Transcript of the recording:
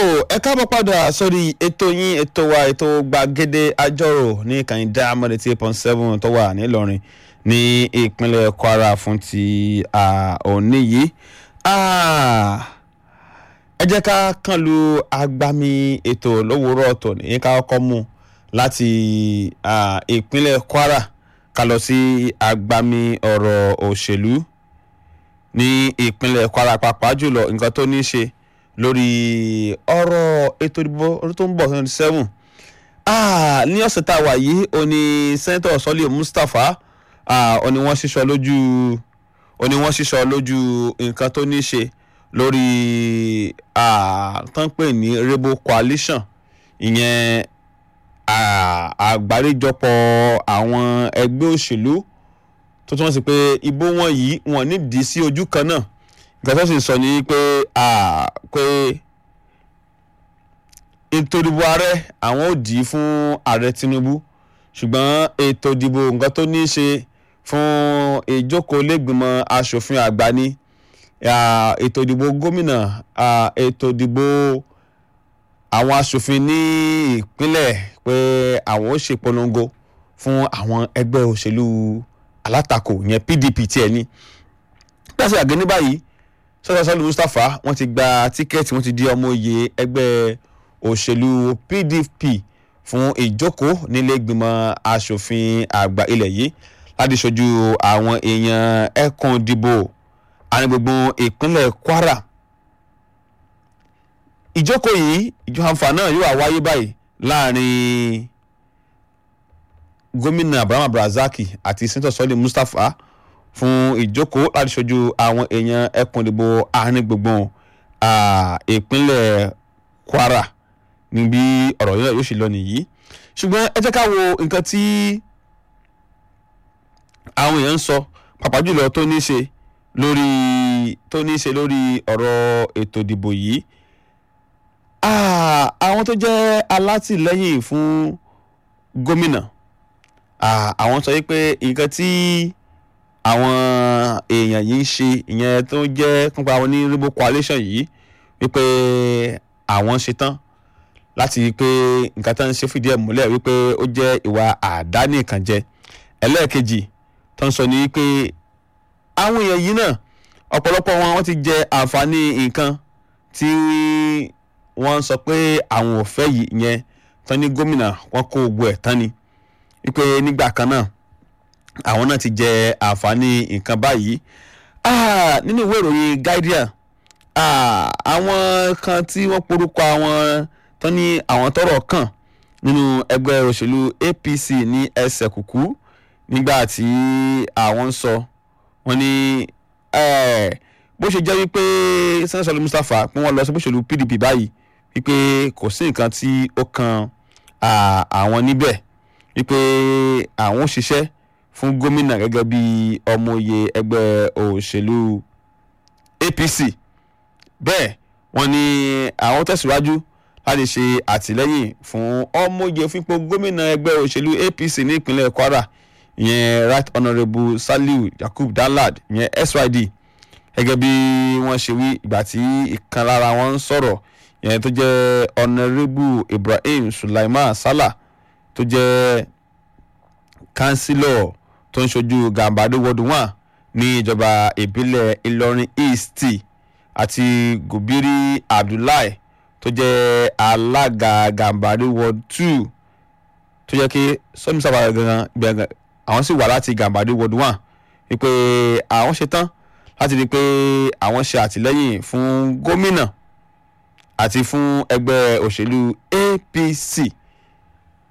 ẹ káàbọ̀ padà sórí ètò yín ètò wa ètò gbàgede àjọrò ní ìkànnì diamond eighty eight point seven tó wà nílọrin ní ìpínlẹ̀ kwara fún ti òní yìí ẹ jẹ́ ká kàn lu agbami ètò lówùúrọ̀ ọ̀tọ̀ ní ká kọ́kọ́ mú láti ìpínlẹ̀ kwara ká lọ sí agbami ọ̀rọ̀ òṣèlú ní ìpínlẹ̀ kwara pàápàá jùlọ nǹkan tó ní í ṣe lórí ọ̀rọ̀ ètò ìdìbò ọdún tó ń bọ̀ twenty seven ní ọ̀sẹ̀ tá a wà yìí ó ní sẹ́ńtọ̀ sọ́lé mustapha ó ní wọ́n ṣíṣọ lójú ó ní wọ́n ṣíṣọ lójú nǹkan tó ní í ṣe lórí tán pè ní rainbow coalition ìyẹn àgbáríjọpọ̀ àwọn ẹgbẹ́ òṣèlú tó túmọ̀ sí pé ìbò wọn yìí wọn nídìí sí ojú kan náà nǹkan tó sì sọ ni pé pé ètò ìdìbò ààrẹ àwọn ò dì í fún ààrẹ tinubu ṣùgbọ́n ètò ìdìbò nǹkan tó ní í ṣe fún ìjókòó lẹ́gbìmọ̀ asòfin àgbà ni ètò ìdìbò gómìnà ètò ìdìbò àwọn asòfin ní ìpínlẹ̀ pé àwọn ó ṣe polongo fún àwọn ẹgbẹ́ òṣèlú alátakò yẹn pdp tiẹ̀ ní pẹ́sì àgẹ́ ní báyìí sọ́dọ̀ sọ́lù mustapha wọ́n ti gba tíkẹ́ẹ̀tì wọ́n ti di ọmọ oyè ẹgbẹ́ òṣèlú pdp fún ìjókòó nílé ìgbìmọ̀ asòfin àgbà ilẹ̀ yìí láti ṣojú àwọn èèyàn ẹkùn ìdìbò ànígbogbo ìpínlẹ̀ kwara ìjókòó yìí ìjọ àǹfà náà yóò wáyé báyìí láàrin gómìnà abraham abdulrasaq àti sẹ́ńtọ̀ sọ́lé mustapha fún ìjókòó láti ṣojú àwọn èèyàn ẹkùn ìdìbò àárín gbùngbùn ìpínlẹ̀ kwara níbi ọ̀rọ̀ yìí yóò ṣe lọ nìyí ṣùgbọ́n ẹ jẹ́ ká wo nǹkan tí àwọn èèyàn ń sọ pàápàá jùlọ tó ní í ṣe lórí tó ní í ṣe lórí ọ̀rọ̀ ètò ìdìbò yìí àwọn tó jẹ́ alátìlẹ́yìn fún gómìnà àwọn sọ wípé nǹkan tí àwọn èèyàn yìí ń ṣe ìyẹn tó jẹ́ nípa àwọn ní rainbow coalition yìí wípé àwọn ṣetán láti rí i pé nǹkan tó ń ṣe fìdí ẹ̀ múlẹ̀ wípé ó jẹ́ ìwà àdánìkànjẹ ẹlẹ́ẹ̀kejì tó ń sọ ní wípé àwọn èèyàn yìí náà ọ̀pọ̀lọpọ̀ wọn wọ́n ti jẹ àǹfààní nǹkan tí wọ́n sọ pé àwọn ò fẹ́ yìí yẹn tán ní gómìnà wọn kó gbogbo ẹ̀ tán ni wípé nígbà kan náà àwọn náà ti jẹ àǹfààní nǹkan báyìí nínú ìwé ìròyìn guardian àwọn kan tí wọ́n porúkọ àwọn tán ní àwọn tọ́rọ̀ kàn nínú ẹgbẹ́ òṣèlú apc ní ẹsẹ̀ kùkú nígbà tí àwọn ń sọ wọ́n ní bó ṣe jẹ́ wípé sẹ́ńsọ̀lù mustapha pé wọ́n lọ sí òṣèlú pdp báyìí wípé kò sí nǹkan tí ó kan àwọn níbẹ̀ wípé àwọn ò ṣiṣẹ́ fún gómìnà gẹ́gẹ́ bí ọmọye ẹgbẹ́ òṣèlú apc bẹ́ẹ̀ wọ́n ní àwọn tẹ̀síwájú láti ṣe àtìlẹ́yìn fún ọmọye fúnpọ̀ gómìnà ẹgbẹ́ òṣèlú apc ní ìpínlẹ̀ kwara ìyẹn right honourable saliu yakub danlad ìyẹn syd gẹ́gẹ́ bí wọ́n ṣe wí ìgbà tí ìkan lára wọn ń sọ̀rọ̀ ìyẹn tó jẹ́ honourable ibrahim sulaiman salah tó jẹ́ kánsílọ̀ tó ń ṣojú gàmbàdé ward one ní ìjọba ìbílẹ̀ ìlọrin east àti gobiri abdullahi tó jẹ́ alága gàmbàdé ward two tó jẹ́ kí sọ́ni sábà gangan gbẹ̀ngàn àwọn sì wà láti gàmbàdé ward one wípé àwọn ṣetán láti rí i pé àwọn ṣe àtìlẹ́yìn fún gómìnà àti fún ẹgbẹ́ òṣèlú apc